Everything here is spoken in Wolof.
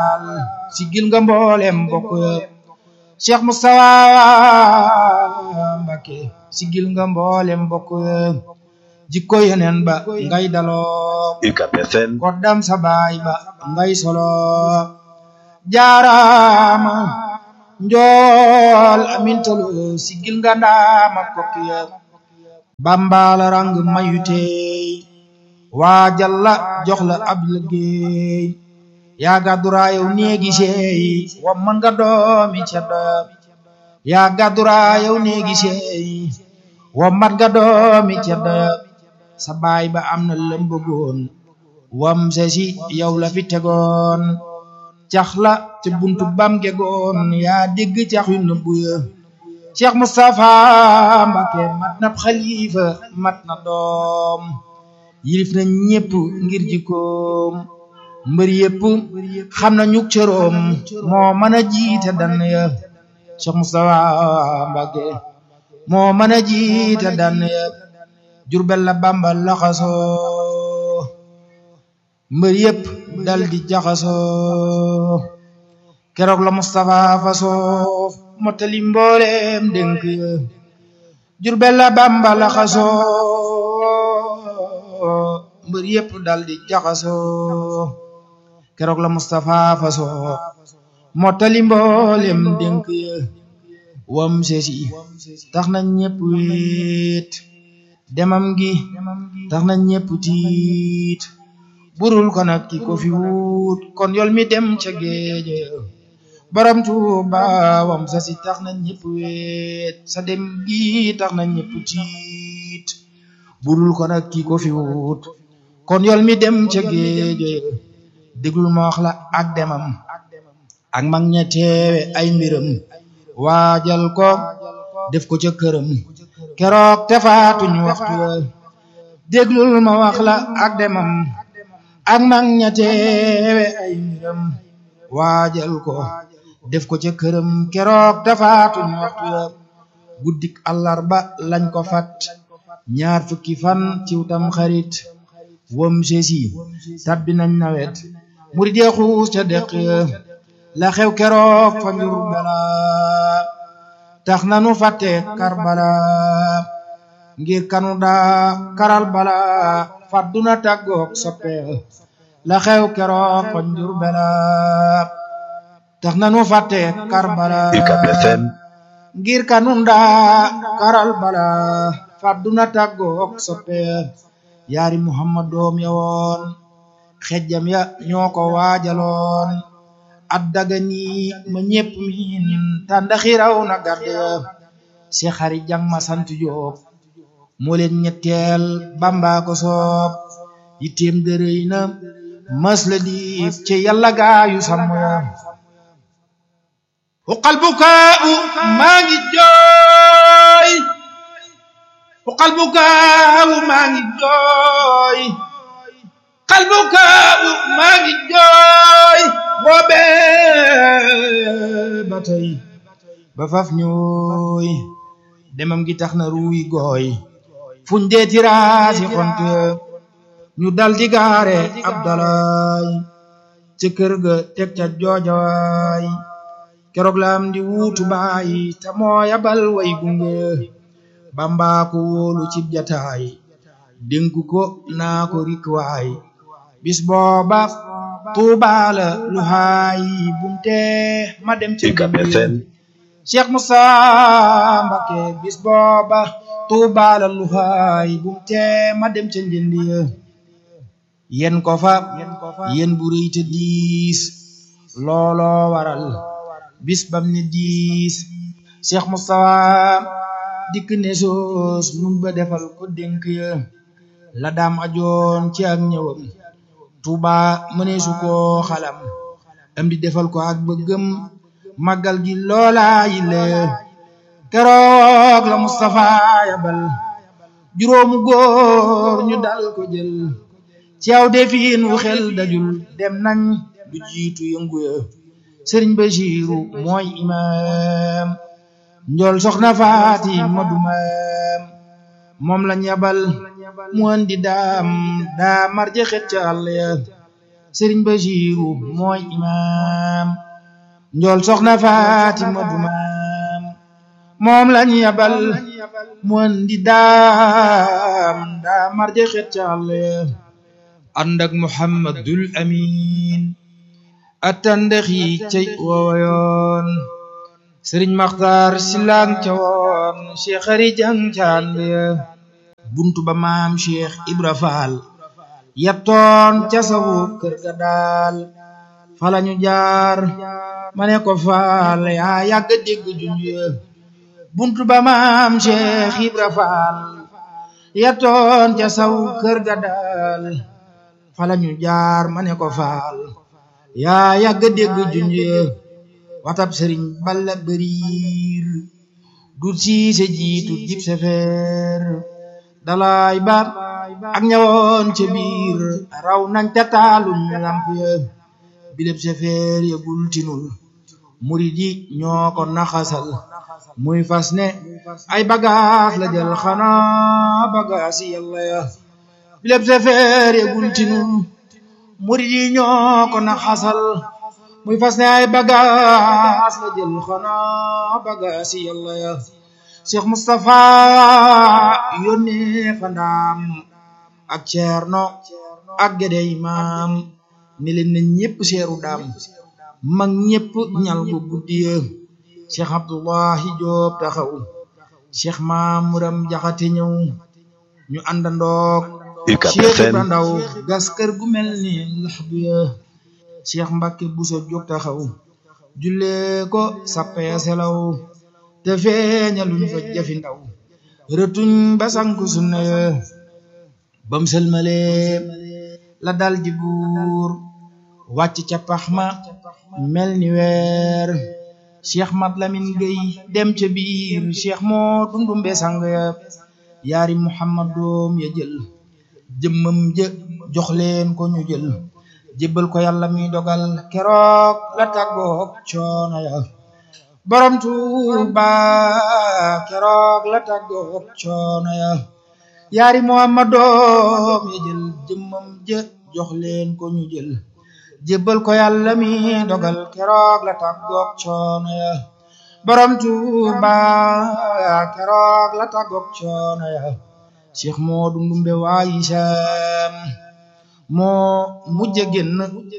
sigil nga mboolem mbokk ya Cheikh Moustapha Mbacké sigil nga mboolem mbokk ya jikko yeneen ba ngay daloo UCAB FM koddam sa baay ba ngay solo jaaraama njool amintalo sigil nga ndaama kokki ya bambala rang mayu teey waa jalla jox la ab liggéey yaa gàdduraayow néegi seey wa man nga doomi ceddo yaa gàdduraayow néegi seey wa man nga doomi ceddo sa baay ba am na lëmbëgoon wam se si yow la fi tegoon cax la te buntu bam gegoon yaa dégg cax yu nëbbu ya Cheikh Moustapha Mbacké mat na xalifa mat na doom yilif na ñépp ngir jikkoom mbër yépp xam na ñuk cëroom moo mën a jiite dan ya Cheikh Moustapha Mbacké moo mën a jiite dan ya Jurbel la Bamba laxasoo mbër yépp dal di jaxasoo keroog la Moustapha fasoo mottali mbooleem dénk ya Jurbel la Bamba laxasoo mbër yépp dal di jaxasoo keroog la Moustapha fasoo mottali mbooleem dénk ya wam sesi tax na ñépp wéet demam gi tax na ñépp tiit burul ko nag ki ko fi wut kon yol mi dem ca géeje borom Tuuba wam sa si tax na ñépp weet sa dem gi tax na ñépp tiit burul ko nag ki ko fi wut kon yol mi dem ca géeje déglul ma wax la ak demam ak mag ña teewe ay mbiram waajal ko def ko ca këram keroog te faatuñ waxtu wa déglul ma wax la ak demam ak mag ña teewe ay mbiram waajal ko def ko ca këram keroog te faatuñ waxtu wa guddik àllarba lañ ko fat ñaar fukki fan ciw tam xarit wam sesi tabbi nañ nawet murid ya xuus ca deq la xew keroog fa njur bala tax na nu fàtte karbala ngir kanu daa karal bala fàdduna tàggoog soppe la xew keroog fa njur bala tax na nu fàtte karbala UCAB FM ngir kanu daa karal bala fàdduna tàggoog soppe yaari muhammad doom ya woon xejjam ya ñoo ko waajaloon at daga nii ma ñépp miin tàndaxi raw na garde si xari jang ma sant Jóob moo leen ñetteel Bamba ko soob yitteem dërëy na mas la diif ci yàlla gaayu sàmm ya uqal bukaau maa ngi jooy uqal bukaau maa ngi jooy qalbukaabu maa ngi jooy boobee ba tey ba faf ñooy demam gi tax na ruuy gooy fuñ dee tiraasi xont ñu dal di gaare ab dalaay ca kër ga teg ca joojawaay keroog la am di wuutu baay te moo yabal way gunge Bamba ko wóolu cib jataay dénku ko naa ko rikwaay bis booba tuubaala lu haay bumte ma dem ci UCAB FM Cheikh Moussa Mbacké bis booba tuubaala lu haay bumte ma dem ca njëndi ya yen ko fa yen bu rëy te diis looloo waral bis bam ne diis Cheikh Moussa dikk ne soos mun ba defal ko dénk ya la daam ajoon ci ak ñëwam Tuuba mëneesu koo xalam am di defal ko ak bëggam màggal gi loola yi le keroog la Moustapha yabal juróomu góor ñu dal ko jël ci aw defiin wu xel dajul dem nañ du jiitu yëngu ya sëriñ Bachiru mooy imaam njool soxna faati ma du maam moom lañ yabal mu andi daam daa marje xet ca àll ya sëriñ Basiiru mooy imaam njool soxna Faatima du maam moom lañ yabal mu andi daam daa marje xet ca àll ànd ak Muhammadul Amin attandex yi cay woowoyoon sëriñ Maxtaar silang ca woon Cheikh Ari Jang ca ànd buntu ba maam Cheikh Ibra Faal yattoon ca sawu kër ga daal falañu jaar ma ne ko faal yaa yàgg dégg junj buntu ba maam Cheikh Ibra Faal yattoon ca sawu kër ga daal falañu jaar ma ne ko faal yaa yàgg dégg junj watab sëriñ balla bëriir du siise jiitu jib sefeer dalaay baat ak ñawoon ca biir raw nañ ca taalum lamp ya bileb sefeer ya gul tinul murid yi ñoo ko naxasal muy fas ne ay bagaas la jël xanaa bagaas yi yàlla ya bileb sefeer ya gul tinul murid yi ñoo ko naxasal muy fas ne ay bagaas la jël xanaa bagaas yi yàlla ya Cheikh Moustapha yónnee fa ndaam ak Ceerno ak Gédé Imaam ni leen na ñépp seeru daam mag ñépp ñal gu guddiya Cheikh Abdullahi Joob taxaw Cheikh Maamuram Jaxate ñëw ñu àndandoog Cheikh Ibra Ndaw gas kër gu mel ni laxdu ya Cheikh Mbàkke Buso jóg taxaw jullee ko sappee selaw te feeñaluñ fa jafi ndaw rëtuñ ba sanku sunna ya bam sëlmalee la dal di buur wàcc ca pax ma mel ni weer cheikh mat lamin gay dem ca biir cheikh moo dundumbe sang ya yaari muhammad doom ya jël jëmmam jë jox leen ko ñu jël jébbal ko yàlla mi dogal keroog la tàggoog coono ya borom tuuba keroog la tàggoog coono ya yaari muhammad doom ya jël jëmmam jë jox leen ko ñu jël jébbal ko yàlla mi dogal keroog la tàggoog coono ya borom tuuba keroog la tàggoog coono ya cheikh moo dundumbe waayi saam moo mujj génn